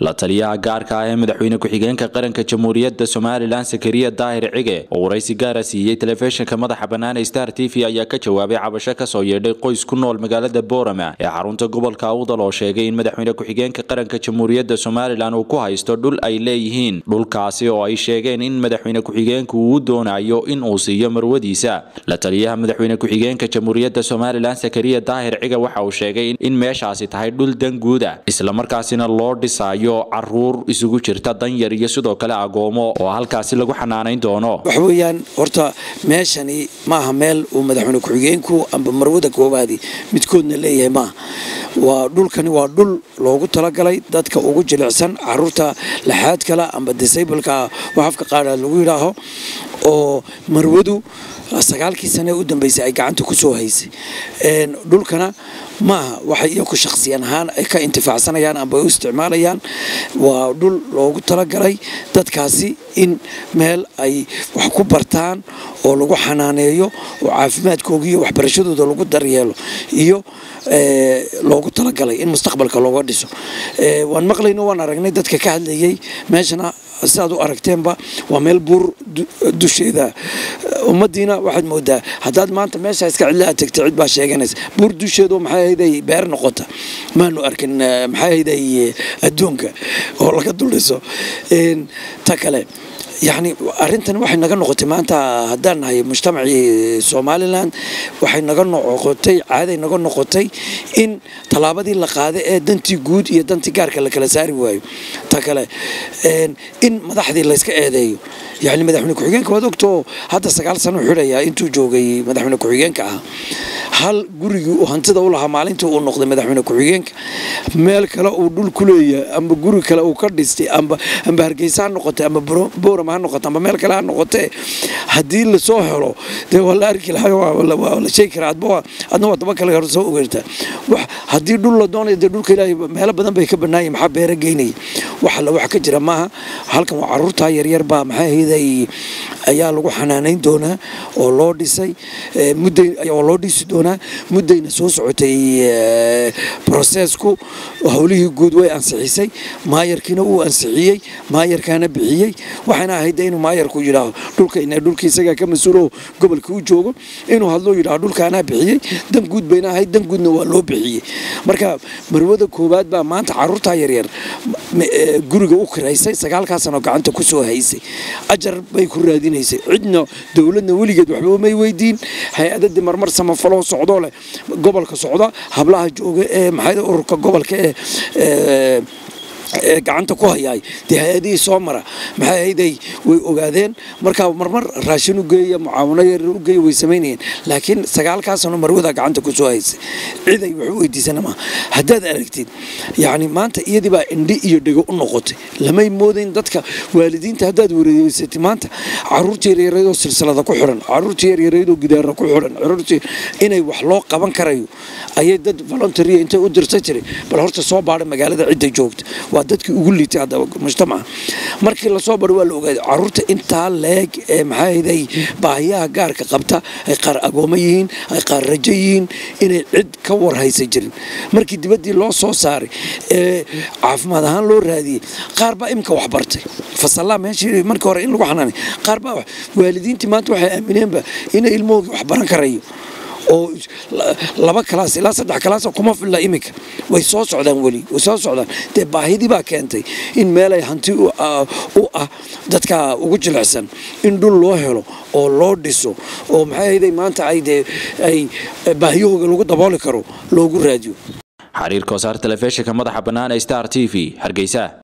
la taliyaha gaarka ah ee madaxweyne ku-xigeenka qaranka jamhuuriyadda somalilan sakariya daahir cige oo waraysi gaara siiyey telefishinka madaxa bannaan ee star t v ayaa ka jawaabay cabasho kasoo yeedhay qoys ku nool magaalada boorama ee xarunta gobolka awdal oo sheegay in madaxweyne ku-xigeenka qaranka jamhuuriyadda somalilan uu ku haysto dhul ay leeyihiin dhulkaasi oo ay sheegeen in madaxweyne ku-xigeenku uu doonayo in uu siiyo marwadiisa la taliyaha madaxweyne ku-xigeenka jamhuuriyadda somalilan sakariya daahir cige waxa uu sheegay in meeshaasi tahay dhul danguuda islamarkaasina loo dhisayo caruur isugu jirta danyar iyo sidoo kale agoomo oo halkaasi lagu xanaanayn doono waxa weeyaan horta meeshani maaha meel uu madaxweyne ku-xigeenku amba marwada koobaadi midkoodna leeyahay maaha waa dhulkani waa dhul loogu talagalay dadka ugu jilicsan caruurta laxaad kale amba disableka waxafka qaada lagu yidhaaho oo marwadu sagaalkii sane u dambeysay ay gacanta ku soo haysay dhulkana maaha waxay iyaku shakhsiyan ahaan ay ka intifaacsanayaan amba u isticmaalayaan waa dhul loogu talagalay dadkaasi in meel ay wax ku bartaan oo lagu xanaaneeyo oo caafimaadkooga iyo waxbarashadooda lagu daryeelo iyo loogu talagalay in mustaqbalka looga dhiso waan maqlayno waan aragnay dadka ka hadlayay meeshana sidaad u aragteenba waa meel buur dusheeda ummadiina waxaad moodaa haddaad maanta meesha iska cidla aad tagta cid baa sheeganaysa buur dusheedu maxay ahayday beer noqota maanu arkin maxay ahayday adduunka oo laga duldhiso ta kale yacni arrintan waxay naga noqotay maanta haddaan nahay mujtamacii somalilan waxay naga noqotay caaday naga noqotay in tallaabadii la qaaday ee dantii guud iyo dantii gaarka la kala saari waayo ta kale in madaxdii layska eedeeyo yacni madaxweyne ku-xigeenka waad ogtoo hadda sagaal sano xidhayaa intuu joogay madaxweyne ku-xigeenka ah hal gurigii uu hantida u lahaa maalintii uu noqday madaxweyne ku-xigeenka meel kale uu dhul ku leeyahay amba guri kale uu ka dhistay amba amba hargeysa ha noqotay amba boorama ha noqotay amba meel kale ha noqotee haddii lasoo helo dee waa la arki lahaa waa la sheegi karaa adba adna waa daba kale hore soo ogeertaa haddii dhul la doonayo dee dhulka ilaahay meelo badan bay ka banaayeen maxaa beera geynaya wax alla wax ka jira maaha halkan waa caruurtaa yaryar baa maxay ahayday ayaa lagu xanaanayn doonaa oo loo dhisay mudday oo loo dhisi doonaa muddayna soo socotay brosesku howlihii guud way ansixisay maayarkiina uu ansixiyey maayarkaana bixiyey waxayna ahayd inuu maayarku yidhaaho dhulka ina dhulka isagaa ka mas-uulo gobolka u joogo inuu hadloo yidhaho dhulkaanaa bixiyey dan guud bayna ahayd dan guudna waa loo bixiyey marka marwada koowaad baa maanta caruurtaa yaryar guriga u kiraysay sagaalkaa sano gacanta ku soo haysay ajar bay ku raadinaysay cidna dowladna weligeed waxba may weydiin hay-adadii marmar samafaloo socdoo leh gobolka socda hablaha jooga ee maxay ururka gobolka ee ee gacanta ku hayaay dee hay-adihii soo mara maxay ahayday way ogaadeen markaa marmar raashin u geeya mucaawano yar u geeya way samaynayeen laakiin sagaalkaa sano marwada gacanta ku soo haysay ciday wax u weydiisana maaha haddaad aragtid yacni maanta iyadii baa indhi iyo dhego u noqotay lamay moodayn dadka waalidiinta haddaad wareegeysatid maanta caruurtii yaryaraydoo silsilada ku xiran caruurtii yaryaraydoo gidaara ku xiran caruurtii inay wax loo qaban karayo ayay dad voluntaria intay u dirsan jiray bal horta soo baadha magaalada cidda joogta waa dadkii ugu liitay haddaba mujtamaca markii lasoo baro waa la ogaaday caruurta intaa leeg ee maxaahday baahiyaha gaarka qabta ay qaar agooma yihiin ay qaar rajo yihiin inay cid ka warhaysa jirin markii dibaddii loo soo saaray ee caafimaad ahaan loo raadiyey qaar baa imika wax bartay fasallaa meeshii markii hore in lagu xanaanay qaar baa waalidiintii maanta waxay aamineenba inay ilmahoogii wax baran karayo oo laba kalaas ilaa saddex kalaas kuma filla iminka way soo socdaan weli way soo socdaan dee baahidii baa keentay in meelay hanti u ah dadka ugu jilicsan in dhul loo helo oo loo dhiso oo maxay ahayday maanta ay dee ay baahiyahooga lagu dabooli karo loogu raadiyo xariir koosaar telefishinka madaxa bannaan ee star t v hargeysa